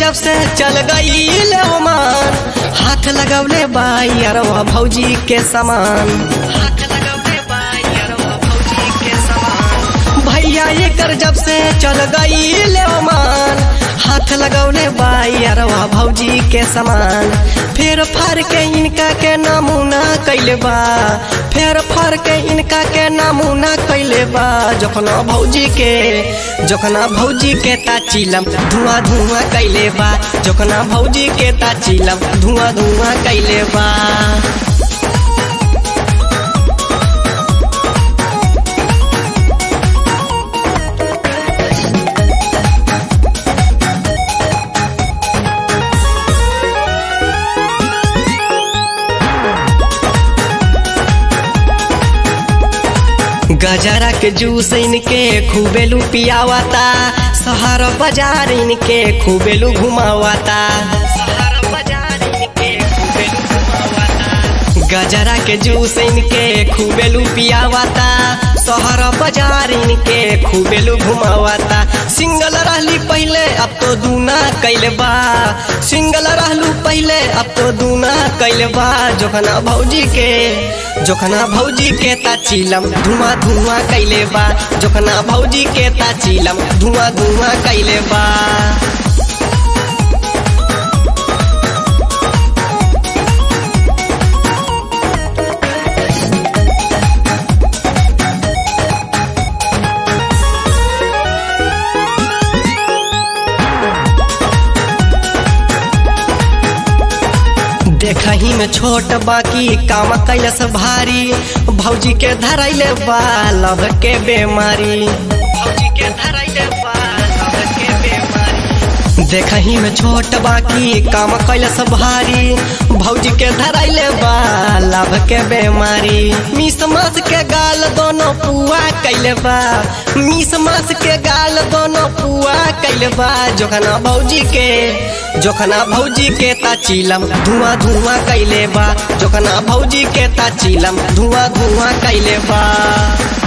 जब से चल गई ओमान हाथ लगौले बाई अरवा भौजी के समान हाथ लगौले बाई अरवा भौजी के समान भैया एकर जब से चल गई ओमान हाथ लगौले बाई अरवा भौजी के समान फेर फार के इनका के नमूना कैले बा फेर फार के इनका के नमूना कैले बा जखना भौजी के जखना भौजी के ताचिलम धुआं धुआं कैले बा जखना भौजी के ताचिलम धुआं धुआं कैले बा गजरा के जूस इनके खूबेलू पियावाता शहर बाजार इनके खूबेलू घुमावाता गजरा के जूस इनके खूबेलू पियावाता शहर बाजार इनके खूबेलू घुमावाता सिंगल रहली पहले अब तो दूना कैले बा सिंगल रहलू पहले अब तो दूना कैले बा जोखना भौजी के जोखना भौजी के ताचिलम धुआं धुआं कैले बा जोखना भौजी के ताचिलम धुआं धुआं कैले बा देखही में छोट बाकी काम कैलस भारी भौजी के धरैले बा लभ के बेमारी भौजी के धरैले बा लभ के बेमारी देखही में छोट बाकी काम कैलस भारी भौजी के धरैले बा लभ के बेमारी मिस मास के गाल दोनों पुआ कैले बा मिस मास के गाल दोनों पुआ कैले बा जोखना भौजी के जोखना भौजी के ताचिलम धुआं धुआं कैले बा जोखना भौजी के ताचिलम धुआं धुआं कैले बा